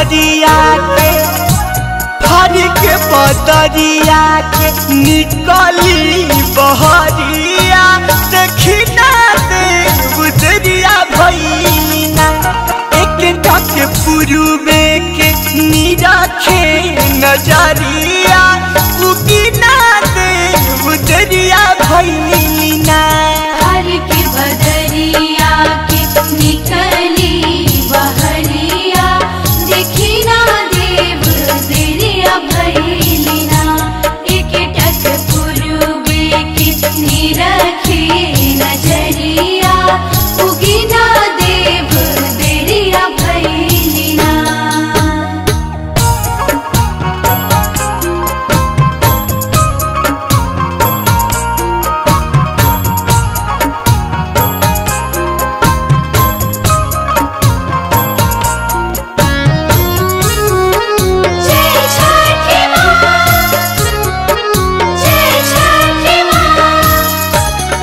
बदरिया के हर के बदरिया के निकली बहरिया देखी ना दे गुजरिया भैलिना एक टक पुरुबे के निरखे नजरिया उगी ना दे गुजरिया भैलिना हर के बदरिया के निकली बहरिया देखी ना देव तेरिया भैलिना एक टक पुरुबे के निरखे नजरिया उगी ना देव तेरिया भैलिना जय छठी माँ जय छठी माँ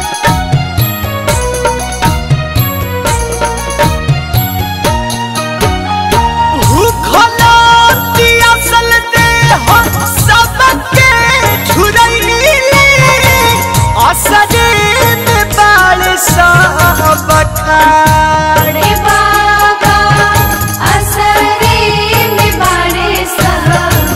भूखला पियासल देह सबके झुरैली असरे में बाल सब ठाड़ रे बाबा असरे में बड़े सब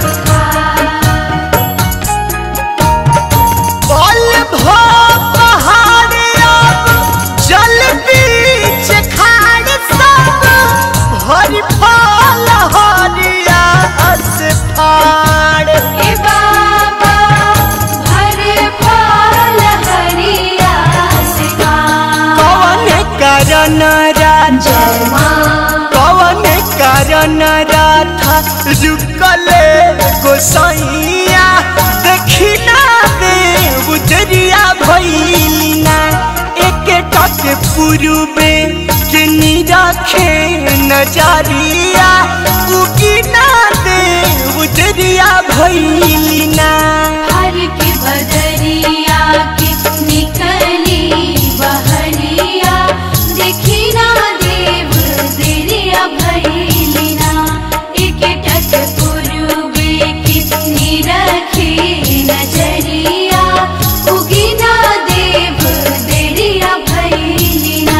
बल भो पहाड़ अब जल बीच खाड़ सब भरी फल हरिया से फाड़ ए बाबा भरे फल हरिया से कौन करन राजा माँ कौन कारण राधा रुकले गोसाइया देखी ना दे उजरिया भैलिना एक टक पुरुबे के निरखे नजरिया उगी ना दे उजरिया भैलिना हर के बदरिया के निकली बहरिया देखी ना देव तेरिया भैलिना एक टक पुरुबे के निरखे नजरिया उगी ना देव तेरिया भैलिना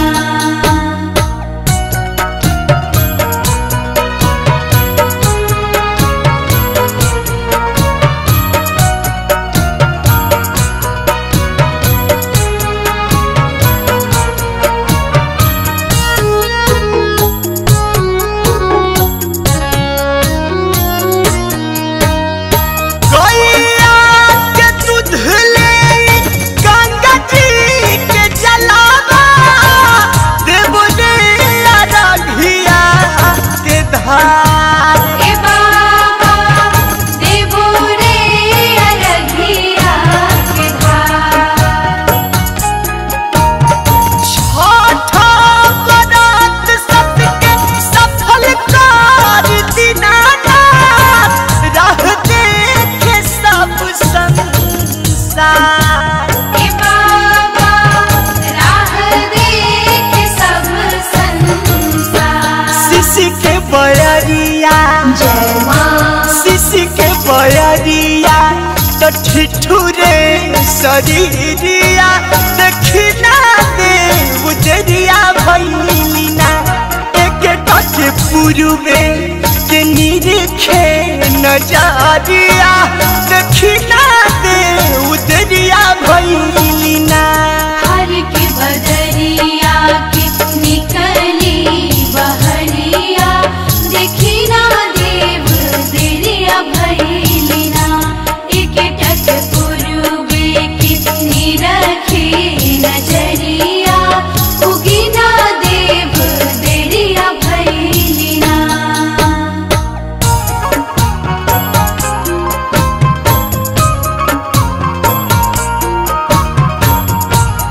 गैया के दूध ले गंगा जी के जलावा देव रे अरघिया के धार ए बाबा देवो रे अरघिया के धार छठा बरात सबके सफल कर दीनानाथ रह देखे सब संसार ए बाबा राह देख सब संसार शिशि के बयरिया जय माँ शिशि के बयरिया तो ठिठुरे शरीरिया देखिना दे उजरिया भैलिना एक टक पुरुबे के निरीखे नजरिया देखिना दे उजरिया भैलिना हर के बदरिया के निकली बहरिया देखी ना देव तेरिया भैलिना एक टक पुरुबे के निरखे नजरिया उगी ना देव तेरिया भैलिना ओ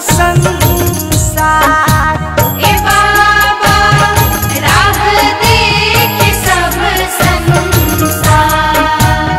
संसार ए बाबा राह देख सब संसार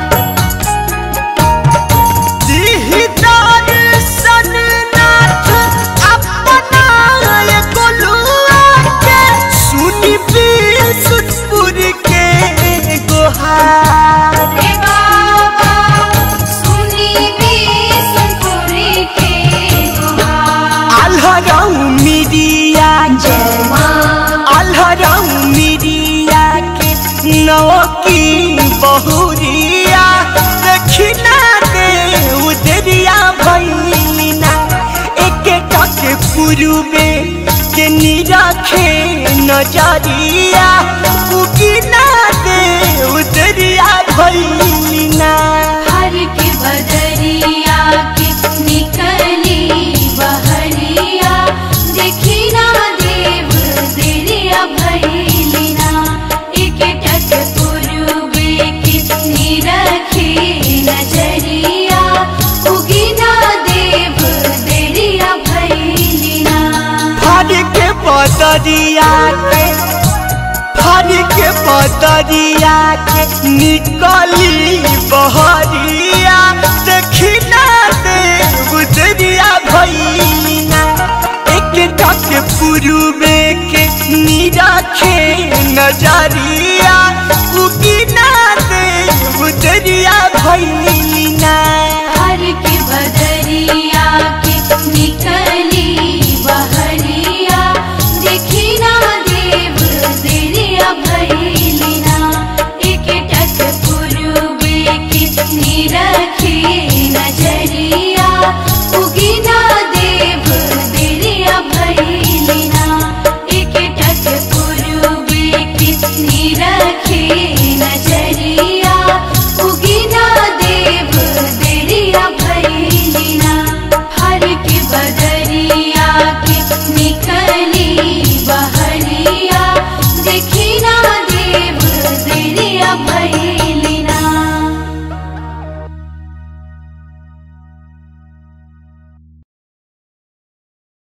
दीहि दर्शन नाथ अपना ये गोलुआ के सुनी सुतपुर के गुहार ए बाबा सुनी भी सुनपुरी के गुहार आल्हरऊ मिरिया जय माँ आल्हरऊ मिरिया के नौकी बहुरिया दक्षिणा दे उदरिया भैलिना एक टक पूर्वे के निरखे नजरिया उगिना दे उदरिया भैलिना हर के बदरिया के निकली बहरिया देखी ना देव दिरिया भैलिना एक टक पूर्वे के निरखे नजरिया उगी ना देव दिरिया भैलिना फर के बदरिया के फर के बदरिया के निकली बहरिया दक्षिणा दे उदरिया भैलिना एक टक पूर्वे के निरखे नजरिया उगिना दे उदरिया भैलिना